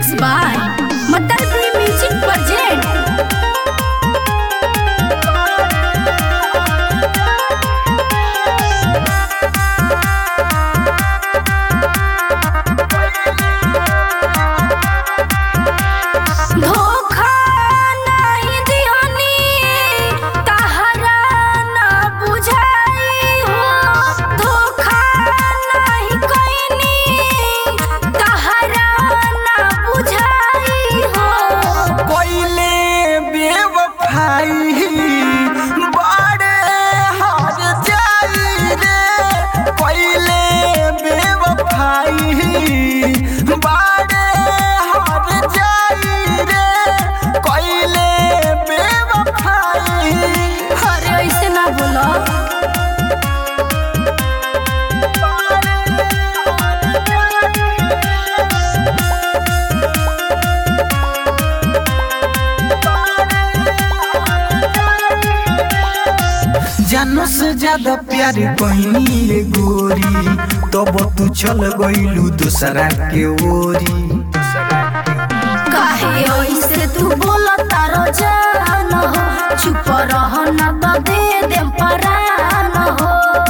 Mixed by Matalpuri Music Project. धोखा नहीं दिहनी तहरा ना बुझाई हो धोखा नहीं कइनी तहरा ना बुझाई हो कोइले बेवफाई बड़े हार जाई रे कोइले बेवफाई बड़े हार जाई रे कोइले बेवफाई अरे ऐसे ना बोलो जानो से ज्यादा प्यार कहनी रे गोरी तब तू चल गइलू दूसरा के ओरी काहे ऐसे तू बोला तारो जान हो चुप रह ना तो दे दे परान हो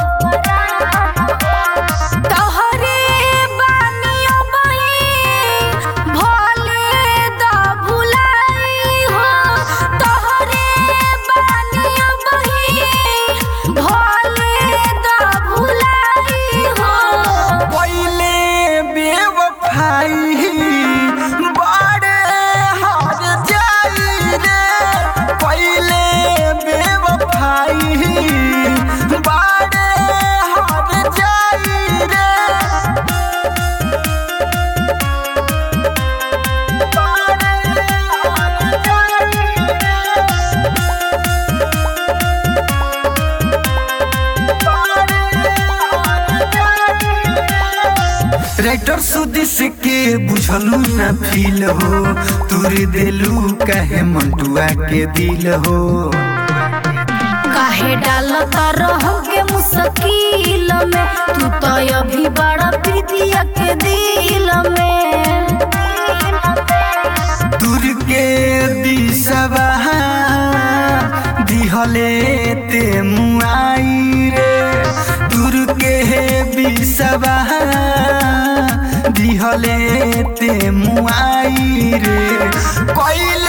तोहरे बानियों बही भोले दा भुलाई हो तोहरे बानियों बही भोले दा भुलाई हो कोइले बेवफाई बड़े हार जाई रे कोइले बेवफाई बड़े हार जाई रे राइटर सुदिस के बुझलू न फील हो तुर देलू कहे मंटुआ के दिल हो काहे डालता रहोगे मुश्किल में तू तो अभी बड़ा प्रीतिया के दिल में दूर के दिशवा दिहले ते मुआई रे दूर के बिसवा दिहले ते मुआई रे कोइल